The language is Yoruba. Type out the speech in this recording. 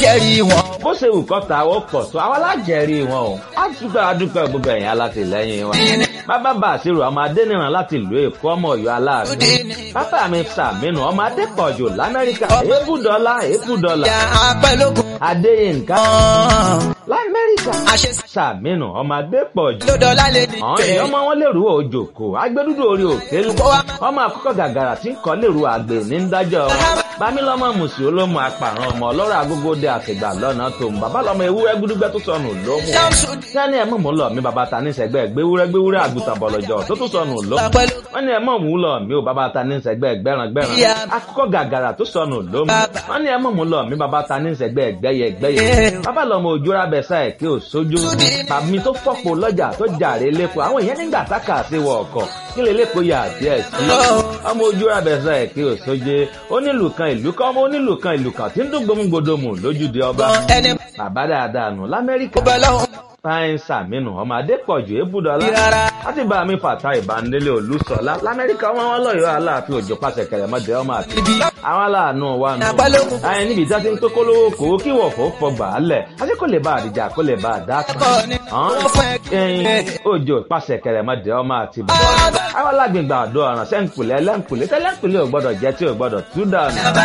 jẹ́rìí wọn. bó ṣe wù kọ́ ta ó pọ̀ tó àwọn alájẹrí wọn o á dúpẹ́ adúpẹ́ gbogbo ẹ̀yìn alátìlẹ́yìn wa. bàbá bá àṣírò ọmọ adẹ́nìràn láti ìlú èkó ọmọ ọ̀yọ́ aláàánú. bàbá mi sàmínú ọmọ adépọ̀jù lamẹ́ríkà èébùdọ́lá èébùdọ́lá. ìyá apẹ́lógún adéyínká kan. lamẹ́ríkà àṣẹ sàmínú ọmọ adépọ̀jù. lódọ́lá lè ní àwọn èèyàn ọmọ wọn lèrú òjòkó agbẹdúdú orí òkè lu ọmọ àkọ́kọ́ gàgàrà tí ń kọ́ lèrú àgbè ní dájọ́ wọn bámílọ́mọ mùsì olómù apàrọ̀ ọmọ ọlọ́rọ̀ agógóde àtìgbà lọ́nà tó ń bàbá lọ́mọ ewúrẹ́ gúdúgbẹ́ tó sọnù lómù sẹ́ni ẹ̀ mọ̀ mú lọ mi bàbá ta ní sẹ́gbẹ́ gbéwúrẹ́ gbéwúrẹ́ àgùntàn bọ̀lọ̀jọ̀ tó tún sọnù lómù wọ́n ní ẹ̀ mọ̀ mú lọ mi ò bàbá ta ní sẹ́gbẹ́ gbẹ́ràn gbẹ́ràn akọ́kọ́ gàgàrà tó sọnù lómù wọ́n ní ẹ̀ mọ̀ mú lọ mi bàbá ta ní sẹ́gbẹ́ gbẹ́yẹ gbẹ́yẹ bàbá lọ́mọ òjòrà bẹ̀sà ẹ̀ kí ò sójú bàmí tó fọ́pọ̀ lọ́jà tó jàre lẹ́kọ̀ọ́ àwọn èèyàn nígbà tákà sí wọ ọkọ̀ kí lè lẹ́kọ̀ọ́ yà díẹ̀ sí ọmọ òjòrà bẹ̀sà ẹ̀ kí ò sójú onílù kan ìlú kan ọmọ onílù kan ìlú kan tí ń dún gbòmùgbòdòmù lójúde ọba ẹni bàbá dáadáa nù lamẹ́ríkà bọ́ lọ́hùn fáyín sàmínú ọmọ adépọ̀jù ébùdọ́lá rárá. láti bá mi fàtà ìbánilé olùsọ̀lá lamẹ́ríkà wọn wọn lọ́yọ̀ọ́ aláàfin òjò pàṣẹ kẹrẹmọdé ọmọ àti àwọn aláàánú wa nù. Àpálógún. ayé níbi ìjà ti ń pé kólówó kò kí wọ̀ fó fọgbà á lẹ̀ àti kò lè bá àdìjà kò lè bá àdá kan. Ẹ̀kọ́ ni wọ́n fún ẹ. ẹyin òjò pàṣẹ kẹrẹmọdé ọmọ àti bàbá. àwọn alágbègbè àdó ọ̀ràn sẹ́ńkùlẹ̀ ẹlẹ́ńkùlẹ̀ tẹ́lẹ̀ńkùlẹ̀ ò gbọ́dọ̀ jẹ́ tí ò gbọ́dọ̀ tú dànù.